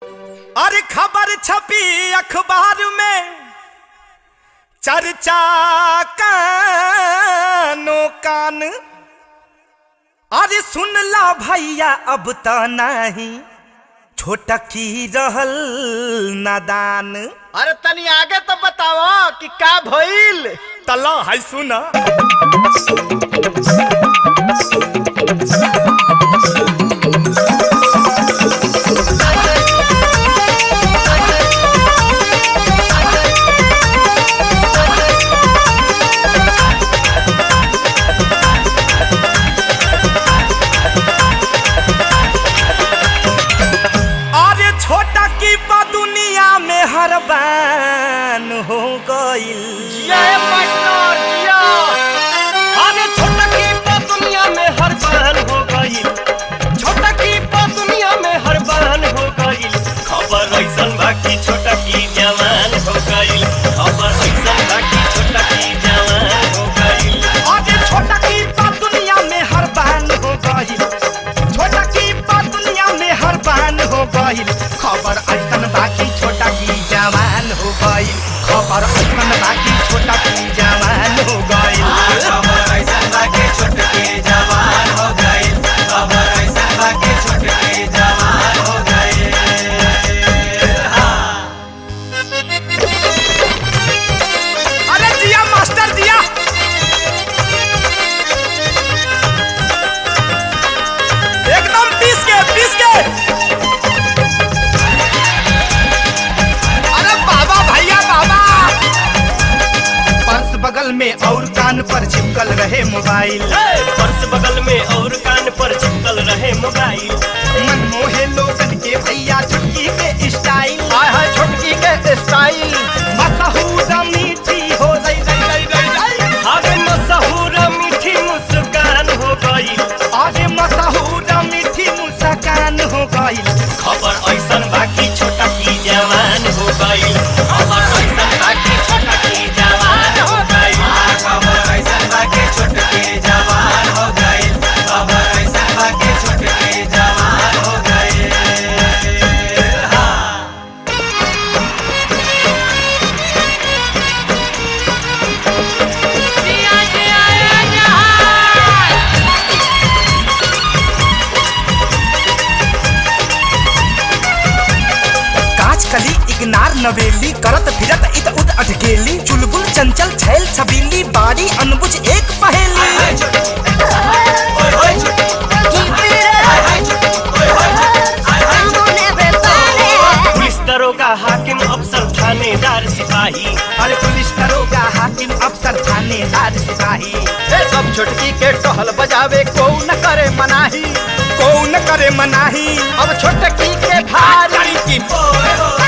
अरे खबर छपी अखबार में चर्चा कानो कान अरे सुन ला भैया अब त नहीं छोटा की रहल नादान अरे तनी आगे तो बताओ कि का भइल तला है सुना अरे छोटा की बा दुनिया में हर बान हो गईल जय पार्टनर जिया अरे छोटा की तो दुनिया में हर बहन हो गई छोटा की तो दुनिया में हर बहन हो गई खबर ऐसन बाकी छोटा की जवान हो गई खबर ऐसन बाकी छोटा की जवान हो गई अरे छोटा की बा दुनिया में हर बान हो गईल छोटा की बा दुनिया में हर बान हो गईल खबर ऐसन बाकी छोटा की जवान हो गईल खबर ऐसन बाकी छोटा की जवान हो गईल खबर ऐसन बाकी छोटा की जवान हो गई खबर ऐसन बाकी छोटा की जवान हो गई अरे जिया मास्टर जिया एकदम पीस के पीस के अरे बाबा भैया बाबा पर्स बगल में और कान पर चिपकल रहे मोबाइल पर्स बगल में और कान पर चिपकल रहे मोबाइल मन मोहे लोगन के भैया छुटकी के स्टाइल हाय हाय छोटकी के स्टाइल मशहूर मीठी हो रही रही रही रही रही अरे मशहूर मीठी मुस्कान हो गई आज मशहूर मीठी मुस्कान हो गई खबर ऐसन बाकी छोटा की जवान हो गई खबर ऐसन बाकी छोटा की जवान हो गई खबर ऐसन बाकी छोटा की जवान हो गई खबर ऐसन बाकी छोटा की जवान हो गई काच कली इग्नार नवेली करत फिरत इत उद अटकेली चुलबुल चंचल छैल छबीली बारी अनबुझ एक पहेली पुलिस दरोगा हाकिम अफसर थानेदार सिपाही अरे पुलिस दरोगा हाकिम अफसर थानेदार सिपाही ए सब छोटकी के टहल बजावे को न करे मनाही कौन करे मनाही अब छोटकी के भारी की